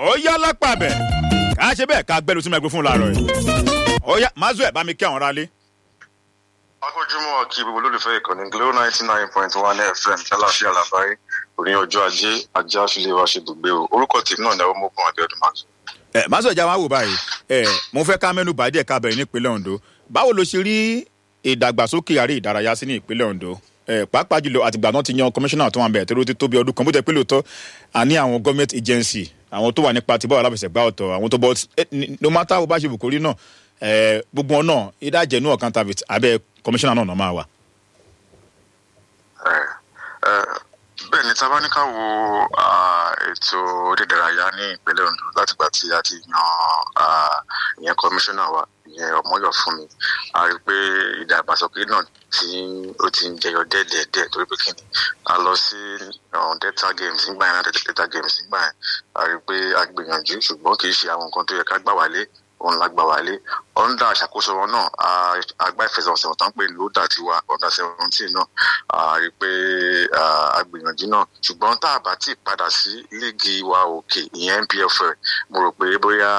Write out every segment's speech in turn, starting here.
ó yá lápá bẹ̀ ká ṣe bẹ́ẹ̀ ká gbẹ́lu sí mẹ́gbẹ́ fún làárọ̀ yìí ó yá mazu ẹ̀ bá mi kí àwọn aráalé. akójúmọ́ kí gbogbo olólùfẹ́ ìkànnì glo ninety nine point one fm ṣáláṣí àlàbáyé òní ọjọ́ ajé ajé àfilẹ̀ wa ṣe dùgbé o orúkọ tèmi náà ní àwọn ọmọkùnrin àbẹ̀ọ́dún mazu. ẹ mazu ẹja wa wò báyìí ẹ mo fẹ́ ká mẹ́nu bàdí ẹ̀ka bẹ̀rẹ̀ nípínlẹ̀ ondo báwo ló ṣe rí ìdàgbàsókè àrí ìdárayá sí ní ìpínlẹ̀ ondo ẹ pàápàá jùlọ àtìgbà náà ti yan kọmíṣánná tó wà bẹ̀rẹ̀ tó ti tó bí ọdún kan bó tẹ pé lóòótọ́ àní àwọn government agency àwọn tó wà nípa ti bọ́ọ̀lù aláfẹsẹ̀gbá ọ̀tọ̀ àwọn tó bọ́ no matter bó bá ṣe bùkórí náà ẹ gbogbo wọn náà ìdájẹ́nu ọ̀kan tàbí abẹ́ kọmíṣánná náà náà máa wà. bẹ́ẹ̀ ni tábà ní ká wo ètò onídàráyá ní ìpínlẹ̀ ondo látìgbà tí a ti yan ìyẹn kọmíṣánná wa ìyẹn ọmọyọ fún mi a rí i pé ìdàgbàsókè náà tí ó ti ń jẹyọ dẹ́ẹ̀dẹ́ẹ̀dẹ́ torí pé kí ni a lọ sí delta games nígbà yẹn náà delta games nígbà yẹn a rí i pé a gbìyànjú ṣùgbọ́n kì í ṣe àwọn nǹkan tó yẹ ká gbà wálé òun la gbà wálé ọ̀ndà àṣàkóso wọn náà àgbà ìfẹsẹ̀wọnsẹ̀ tán pé lóòdà tiwa ọ̀ndà seventeen náà a rí i pé agbìyànjú náà ṣùgbọ́n tá a bá ti padà sí líìgì wa òkè ìyẹn npfl mo rò pé bóyá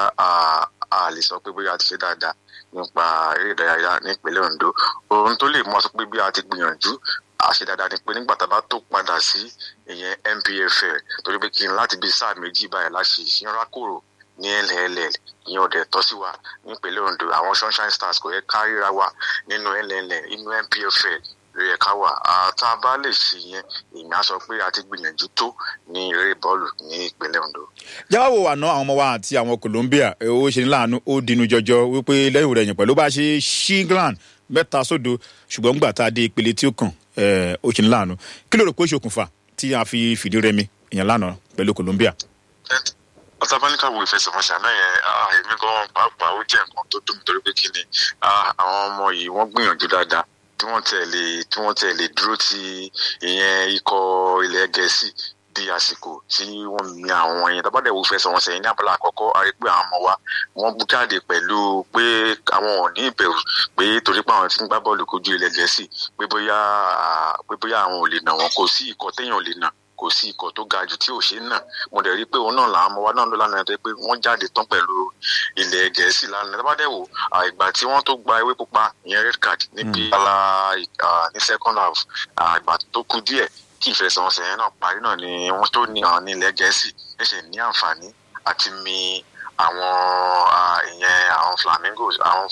a lè sọ pé bóyá a ti ṣe dáadáa nípa eré ìdárayá nípínlẹ̀ ondo ohun tó lè mú ọ sọ pé bí a ti gbìyànjú àṣe dáadáa ni pé nígbà tá a bá tó padà sí ìyẹn npfl torí pé kí n láti bí sáà méjì báyìí láṣẹ ìṣínrákòrò ní nll ìyẹn ọdẹ tọ́ sí wa nípínlẹ̀ ondo àwọn sunshine stars kò yẹ ká ríra wa nínú nll inú npfl ló yẹ ká wà tá a bá lè ṣe yẹn ìyẹn sọ pé a ti gbìyànjú tó ní eré bọ́ọ̀lù ní ìpínlẹ̀ ondo. jáwọ́ àná àwọn ọmọ wa àti àwọn colombia ó ṣe ní láàánú ó dínú jọjọ wípé lẹ́yìn rẹ̀ yìn pẹ̀lú bá ṣe ṣí england mẹ́ta sódo ṣùgbọ́n gbà tá a dé ìpele tí ó kàn ó ṣe ní láàánú kí ló rò pé ó ṣokùnfà tí a fi fìdí rẹmi ìyẹn lánàá pẹ̀lú colombia ọtàbáníkà wo ìfẹsẹ̀wọnsẹ̀ náà yẹn èmi gan pàápàá ó jẹ́ nǹkan tó dùn mí torí pé kí ni àwọn ọmọ yìí wọ́n gbìyànjú dáadáa tí wọ́n tẹ̀ lè tí wọ́n tẹ̀ lè dúró ti ìyẹn ikọ̀ ilẹ̀ gẹ̀ẹ́sì di àsìkò tí wọ́n mi àwọn yẹn tábàdẹ̀ wo ìfẹsẹ̀wọnsẹ̀ yẹn ní abala àkọ́kọ́ a rí pé àwọn ọmọ wa wọ́n bú jáde pẹ̀lú pé àwọn ò ní ìbẹ̀rù pé torí pé àwọn tí ń gbá bọ́ọ̀lù kojú ilẹ̀ gẹ̀ẹ́sì pé bóyá pé bóyá àwọn ò lè nà wọ́n kò sí ikọ̀ téèyàn ò lè nà kò sí ikọ̀ tó ga jù tí ò ṣe ń nà mo dẹ̀ rí i pé òun náà làwọn ọmọ wa náà ló lánàá yẹn tó pé wọ́n jáde tán pẹ̀lú ilẹ̀ gẹ̀ẹ́sì lánàá tó bá dẹ̀ wò ìgbà tí wọ́n tó gba ewé pupa ìyẹn red card níbi ala ní second half ìgbà tó kù díẹ̀ kí ìfẹsẹ̀wọnsẹ̀ yẹn náà parí náà ni wọ́n tó ní àwọn ní ilẹ̀ gẹ̀ẹ́sì ẹ̀ṣẹ̀ ní àǹfààní àti mi àwọn ìyẹn àwọn flamingos àwọn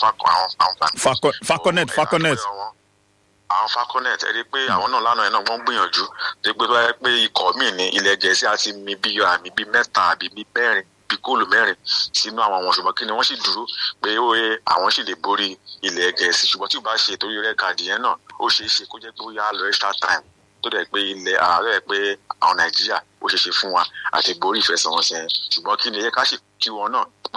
falconet falconet àwọn falconet ẹ rí i pé àwọn náà lánàá yẹn náà wọ́n gbìyànjú tó pé báyẹn pé ikọ̀ míì ní ilẹ̀ gẹ̀ẹ́sì àti mi bí àmì bí mẹ́ta àbí bí mẹ́rin bí góòlù mẹ́rin sínú àwọn àwọn ṣùgbọ́n kí ni wọ́n sì dúró pé ó yẹ àwọn sì lè borí ilẹ̀ gẹ̀ẹ́sì ṣùgbọ́n tí o bá ṣe torí rẹ̀ kàdí yẹn náà ó ṣeé ṣe kó jẹ́ pé ó yá lọ extra time tó dẹ̀ pé ilẹ̀ ààrẹ pé àwọn nàìjíríà ó ṣeé ṣe fún wa àti borí ìfẹsẹ̀wọnsẹ̀ ṣùgbọ́n kí ni ẹ ká sì kí wọn náà